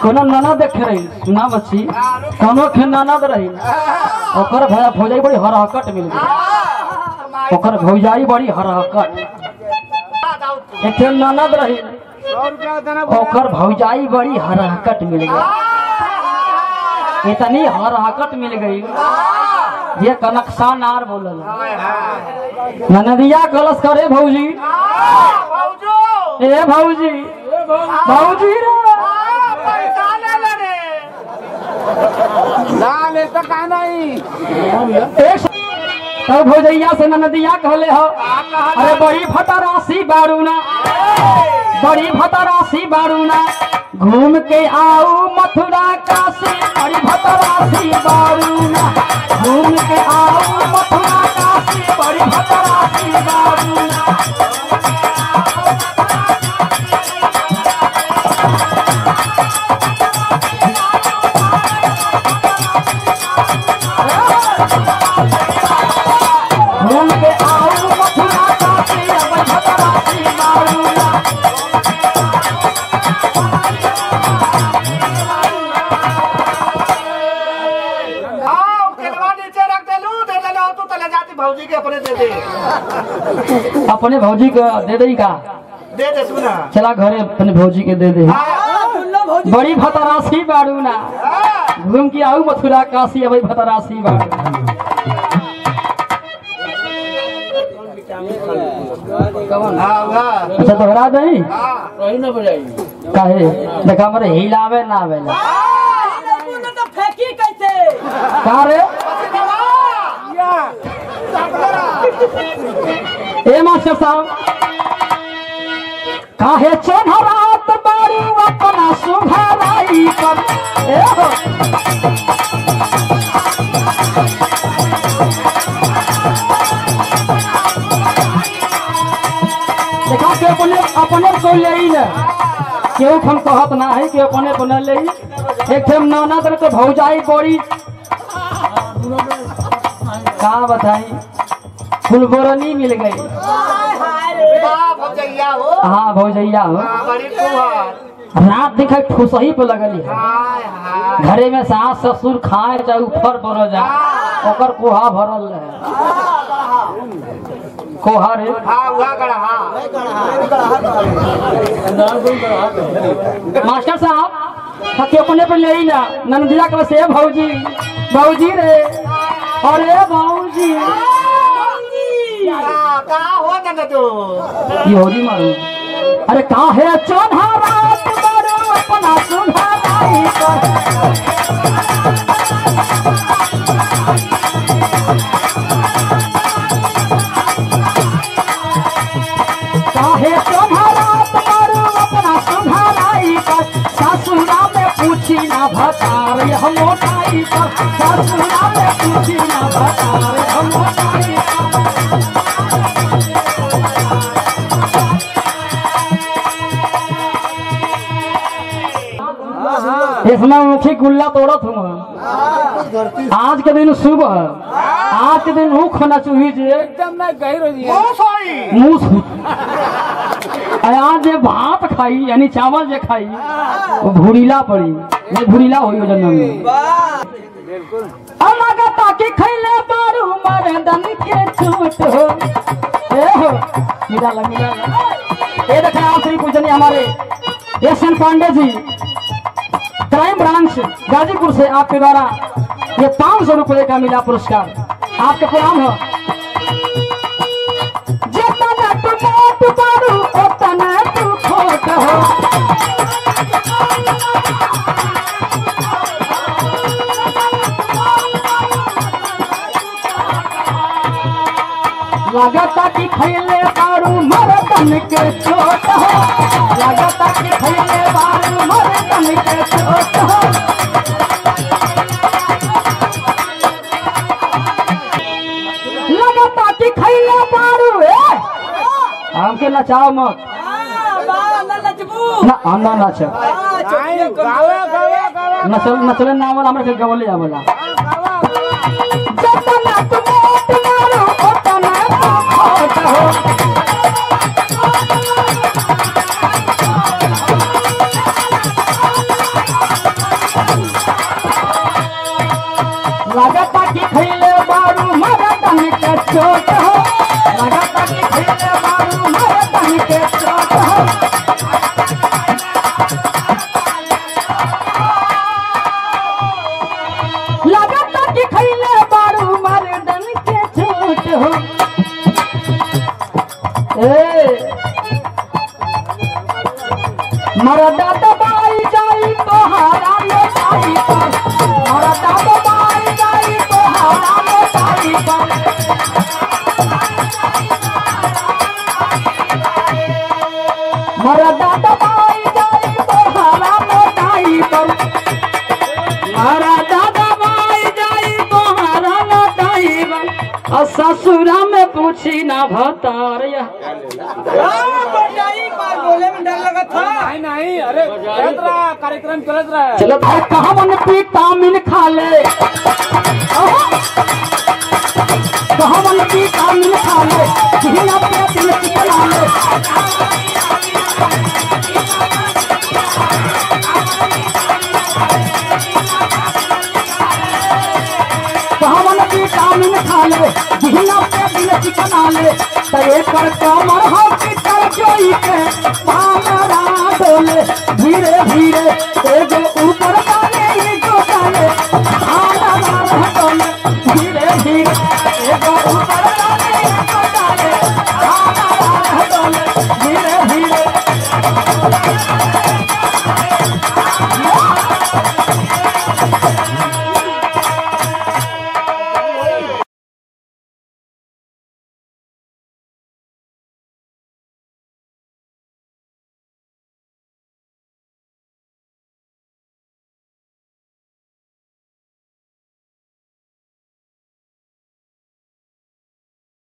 कोनो ननद देखे रही सुना बच्ची कोनो के ननद रही ओकर भैया भौजाई बड़ी हरहकट मिल गई ओकर भौजाई बड़ी हरहकट एक ठे ननद रही ओकर भौजाई बड़ी हरहकट मिल गई इतनी हरहकट मिल गई ये कनकसा नार बोलल ननदिया गलस करे भौजी ए भौजी भौजी रे एक तब भौजैया से ननदिया कहले हो अरे बड़ी फटरासी बारूना बड़ी फटरासी बारूना घूम के आओ मथुरा काशी बड़ी फटरासी बारूना घूम के आओ मथुरा काशी बड़ी फटरासी बारूना घूम के आओ मथुरा काशी बड़ी फटरासी बारूना भौजी के अपने दे दे अपने भौजी को दे दई का दे दे सुना चला घरे अपने भौजी के दे दे बड़ी भतरासी बाड़ू ना घूम के आऊ मथुरा काशी अबई भतरासी बाड़ू हाँ वाह अच्छा दोहरा दई हाँ रही ना बजाई काहे देखा हमरे हिलावे ना आवेला तो फेंकी कैसे का रे ए मास्टर साहब काहे चोनहरात बारू अपना सुघराई पर ए हो देखा के अपने अपने को ले ही ना केहू हम कहत ना है कि अपने अपने ले ही एक ठे ननद रे तो भौजाई बड़ी का बताई फुलबोरनी मिल गई वाह भौजैया हो हाँ भौजैया हो हाँ, बड़ी फुहार रात दिखा ठुसही पे लगली है हाय हाय घरे में सास ससुर खाए चाहे ऊपर बरो जा ओकर कोहा भरल रहे कोहा रे हाँ हुआ गड़ा हाँ मास्टर साहब हकी अपने पे ले ही ना नंदिया के से भौजी भौजी रे अरे भौजी हाँ, का हो जाना तू ये होली मारू अरे काहे चोन्हा रात बरो अपना सुधाराई कर काहे चोन्हा रात बरो अपना सुधाराई कर सासुरा में पूछी ना भतार यह मोटाई पर सासुरा में पूछी ना भतार यह मोटाई पर इसमें मुखी गुल्ला तोड़त हूँ आज के दिन शुभ है आज के दिन ऊख होना चाहिए जे एकदम ना गही रही ओ सॉरी मुंह सु- आ आज जे भात खाई यानी चावल जे खाई वो भूरीला पड़ी ये भूरीला होई हो जन्म में अलगता के खैले बारू मरदन के छूट हो ए हो मिला ला मिला ला ये देखा आखिरी पूजनी हमारे एस एन पांडे जी क्राइम ब्रांच गाजीपुर से आपके द्वारा ये पाँच सौ रुपये का मिला पुरस्कार आपका प्रणाम हो जितना तू मोट बारू उतना तू खोट हो लगता कि खैले बारू मरदन के चोट हो लगता कि खैले बारू मरदन के चोट हो लगता कि खैले बारू ए हमके नचाओ मत ना हम ना नाच गावे गावे गावे नचल नचले ना आवला हमरा के गवले आवला गावा जतना तू मोट मारो ओतना तू खोट हो चोट हो लगता कि खैले बारू मर्दन के चोट हो लगता कि खैले बारू मर्दन के चोट हो ए मरदा दबाई जाई तोहारा लोटाई पर मरदा दबाई जाई तोहारा लोटाई पर मरदा दबाई जाई तोहारा लोटाई पर मरदा दबाई जाई तोहारा लोटाई पर और ससुरा में पूछी ना भतारिया बटाई बार बोले में डर लगा था नहीं नहीं अरे चलत रहा कार्यक्रम चलत रहा है चलो भाई कहा मन विटामिन खा ले कहा मन विटामिन खा ले हिना पे दिल चिकना ले कहा मन विटामिन खा ले हिना पे दिल चिकना ले तो एकर कमर हो कि कर जोई के पामरा डोले धीरे धीरे एगो ऊपर